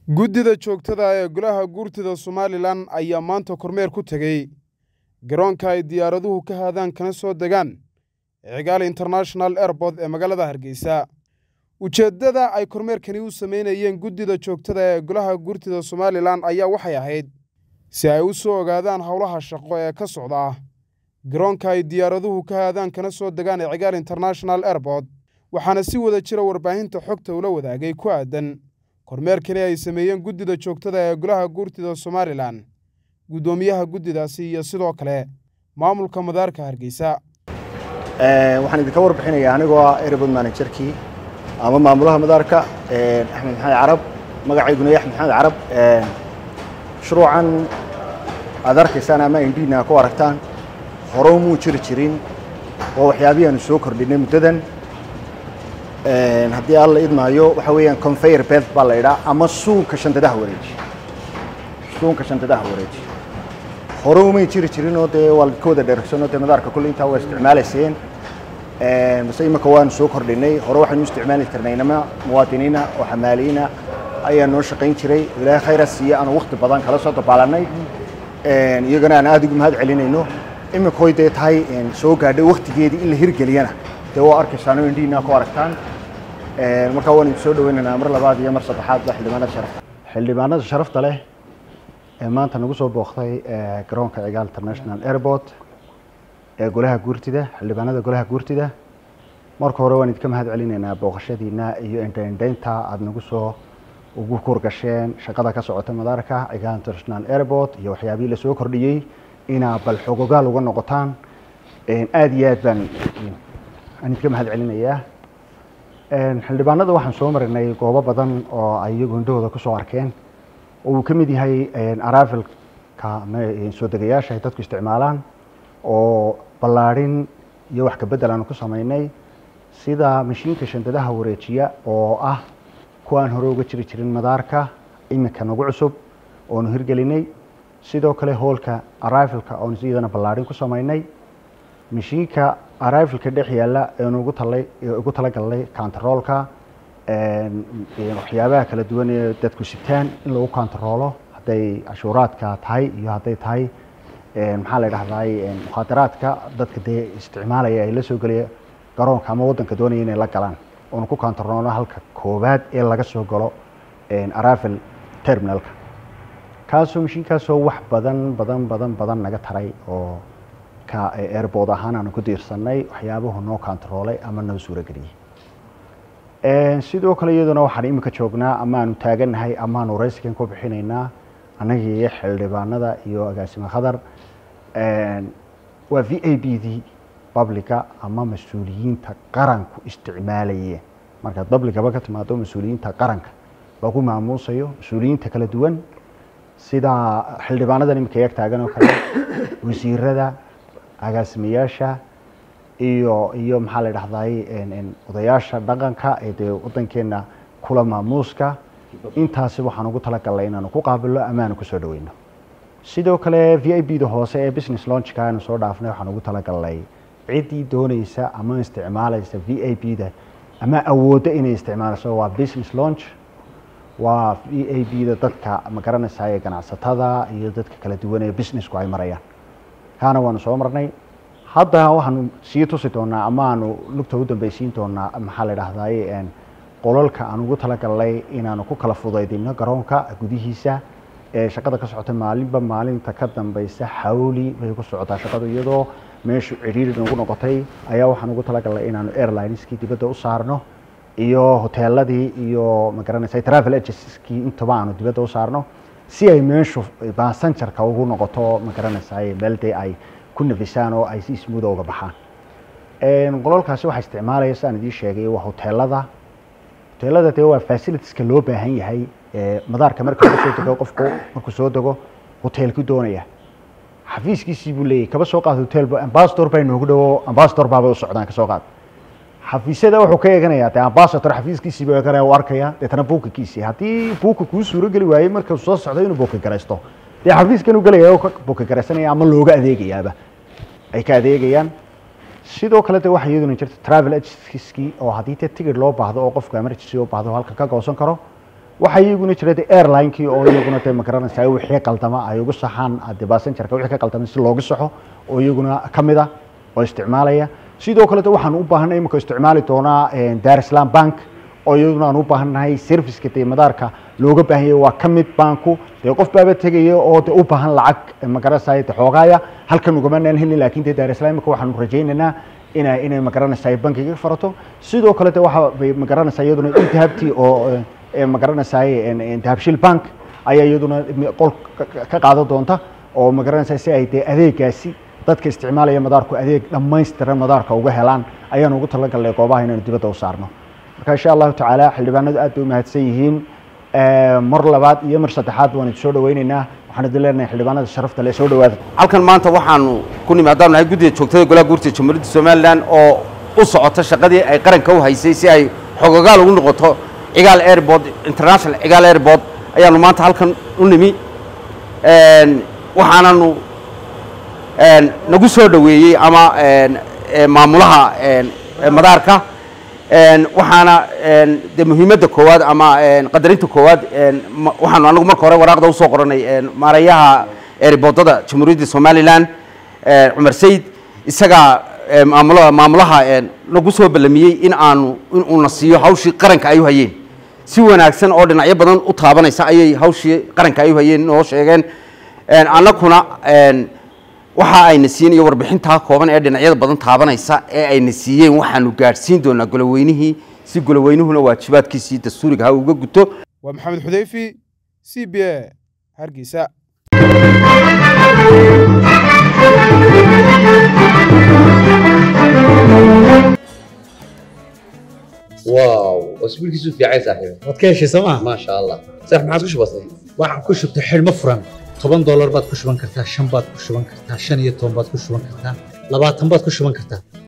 guddida joogtada ee golaha guurtida somalilan ayaa maanta kormeer ku tegey garoonka ay diyaaraduhu ka haadaan kana soo degaan cigaal international airport ee magaalada hargeysa ujeeddada ay kormeerkani u samaynayeen guddida joogtada ee golaha guurtida somalilan ayaa waxay ahayd si ay u soo ogaadaan howlaha shaqo ee ka socda garoonka ay diyaaraduhu ka haadaan kana soo degaan ee cigaal international airport waxaana si wada jira warbaahinta xogta ula wadaagay ku aadan kormeerkani ay sameeyeen guddida joogtada ee golaha guurtida somalilan guddoomiyaha guddidaasi iyo sidoo kale maamulka madaarka hargeysa waxaan idinka warbixinayaa anigoo ah airport managerkii ama maamulaha madaarka axmed maxamed carab magacayguna yaxmed maxamed carab shuruucan aad arkaysaan ama indhiina ku aragtaan hore muu jiri jirin oo waxyaabihii aanu soo kordhinay muddadan haddii alla idmaayo waxa weeyaan conveyor belt baa la idhaa ama suunka shantadaha wareeji suunka shantadaha wareeji hore umay jiri jirin oo dee waa ka wada dheregsanoo dee madaarka kulle intaa waa isticmaalayseen base imika waanu soo kordhinay hore waxaynu isticmaali jirnay inama muwaadiniina oo xamaaliyiina ayaa noo shaqayn jiray ilaahay khayra siiye aanu wakti badan kala soo dabaalanay iyagana aan aada ugu mahad celinayno imikoy dee tahay soo gaadhay waktigeedii in la hirgeliyana dee waa arkaysaan oo indhihiina ku aragtaan markaa waan idin soo dhaweynaynaa mar labaad iyo mar saddexaad ba xildhibaanada sharafta xildhibaanada sharafta leh ee maanta nagu soo booqday garoonka cigaal international airport ee golaha guurtida xildhibaanada golaha guurtida marka hore waan idinka mahad celinaynaa booqashadiina iyo indhaindhaynta aada nagu soo ugu kurgasheen shaqada ka socota madaarka cigaal international airport iyo waxyaabihii lasoo kordhiyey inaa bal xogogaal uga noqotaan aada iyo aad baan aan idinka mahad celinayaa xildhibaanada waxaan soo marinay goobo badan oo ay iyagu indhahooda kusoo arkeen oo uu ka mid yahay aravelka soo degayaasha ay dadku isticmaalaan oo ballaadhin iyo wax kabedel aanu ku samaynay sida mashiinka shandadaha wareejiya oo ah kuwaan hore uga jiri jirin madaarka iminka nagu cusub oonu hirgelinay sidoo kale hoolka arrivalka oonu iyadana ballaadhin ku samaynay mashiinka arrivalka dhex yaalla eenu ugu talay ugu talagalnay contaroolka waxyaabaha kala duwan ee dadku sitaan in lagu contaroolo hadday cashuuraadka tahay iyo hadday tahay maxaa la dhahday mukhaadaraadka dadka dee isticmaalaya ay la soo gelaya garoonka ama waddanka doonaya inay la galaan oonu ku contaroolo halka koowaad ee laga soo galo arrival terminalka kaasoo mashiinkaasoo wax badan badan badan badan naga taray oo ka airbood ahaan aanu ku diirsanay waxyaabuhu noo contaroolay ama noo suurageliyey sidoo kale iyaduna waxaan iminka joognaa amaanu taagannahay amaanu raysikan ku bixinaynaa annagii iyo xildhibaanada iyo agaasime khadar waa v a b d publica ama mas-uuliyiinta qaranku isticmaalayeen markaad publicaba ka timaado mas-uuliyiinta qaranka lagu maamuusayo mas-uuliyiinta kala duwan sida xildhibaanadan iminka yag taagan oo kale wasiirada agaasimayaasha iyo iyo maxaa la dhahday odayaasha dhaqanka ee dee waddankeena kula maamuuska intaasi waxaan ugu talagalnay inaanu ku qaabilno ama aanu kusoo dhaweyno sidoo kale v i b da hoose ee business launchka aanu soo dhaafnay waxaan ugu talagalnay ciddii dooneysa ama isticmaalaysa v i b da ama awoodda inay isticmaalayso waa business launch waa v a b da dadka ma garanaysaa ee ganacsatada iyo dadka kala duwan ee businessku ay marayaan kaana waanu soo marnay hadda waxaanu sii tusi doonaa ama aanu lugta u dambeysiin doonaa maxaa la dhahday qolalka aan ugu talagalnay inaanu ku kala fudaydino garoonka gudihiisa ee shaqada ka socota maalinba maalinta ka dambeysa xawli bay ku socotaa shaqadu iyadoo meeshu cidhiiri nagu noqotay ayaa waxaan ugu talagalnay inaanu airlineskii dibadda u saarno iyo hoteeladii iyo magaranaysa travel agenceskii intaba aanu dibadda u saarno si ay meeshu basanjarka ugu noqoto magaranaysa meel dee ay ku nafisaan oo ay si smuuda uga baxaan qololkaasi waxaa isticmaalaya sidaan idiin sheegay waa hoteelada hoteelada dee waa facilitieska loo baahan yahay madaarka marka laga soo dego qofku markuu soo dego hoteelku doonaya xafiiskiisii buu leeyahy kaba soo qaad hotel ambassador baa inoogu dhawo ambassador baabay u socdaan kasoo qaad xafiisyada wuxuu ka eeganayaa dee ambassador xafiiskiisii buu eeganaya u arkaya deetana buukakiisii haddii buuka kuu suuro geli waayey markuu soo socdo inuu buuka garaysto dee xafiiskan u gelaya oo ka buuka garaysanaya ama looga adeegayaaba ay ka adeegayaan sidoo kale de waxaa iyaduna jirta travel agency oo haddii te tigid loo baahdo oo qofku emergency u baahdo halka ka goosan karo waxaa iyaguna jira de airlinekii oo iyaguna de magaranaysaa wixii qaldama ay ugu saxaan de basenjarka wixii ka qaldama si loogu saxo oo iyaguna ka mid ah oo isticmaalaya sidoo kale de waxaan u baahanay imika isticmaali doonaa dar islam bank oo iyaduna aan u baahannahay serviceka dee madaarka looga baahan yahay waa ka mid banku dee qof baaba tegaya oo de u baahan lacag magaranaysaa de xoogaaya halkan ugamanaan helin laakin de dar islam imika waxaanu rajaynaynaa ina inay magaranaysaa bankiga farato sidoo kale de waxa bay magaranaysaa iyaduna intahabti oo magaranaysaa dahabshil bank ayaa iyaduna qol ka qaadan doonta oo magaranaysaa si ay dee adeegaasi dadka isticmaalaya madaarku adeeg dhammaystiran madaarka uga helaan ayaan ugu talagalnay goobaha inaynu dibadda u saarno marka insha allahu tacaala xildhibaanadu aad bay u mahadsan yihiin mar labaad iyo mar saddexaad waan idin soo dhaweyneynaa waxaan idin leenahay xildhibaanada sharafta le soo dhawaada halkan maanta waxaanu ku nimi haddaan nahay guddiga joogtada golaha guurta jamhuuriyadda somalilan oo u socota shaqadii ay qaranka u haysay si ay xogogaal ugu noqoto cigaal airport international cigaal airport ayaanu maanta halkan u nimi waxaananu nagu soo dhoweeyey ama maamulaha madaarka waxaana de muhiimadda koowaad ama qadarinta koowaad waxaanu anagu marka hore waraaqda usoo qoranay maarayaha eeriboodada jamhuuriyadda somalilan cumar sayid isagaa maamul maamulaha nagu soo ballamiyey in aanu in uuna siiyo hawshii qaranka ay u hayeen si wanaagsan oo dhinacyo badan u taabanaysa ayay hawshii qaranka ay u hayeen noo sheegeen annakuna waxa ayna siin iyo warbixintaa kooban ee dhinacyada badan taabanaysa ee ayna siiyeen waxaanu gaadhsiin doonaa goloweynihii si goloweynuhuna waajibaadkiisii dastuuriga ha uga guto waa maxamed xudeyfi c b a hargeysa واو اسبوعك في عايز صاحبي waad ka heshay sooma ما شاء الله صح ما عاد كش بسيط waxaan ku shubtay xidhmo furan toban doolar baad ku shuban kartaa shan baad ku shuban kartaa shan iyo toban baad ku shuban kartaa labaatan baad ku shuban kartaa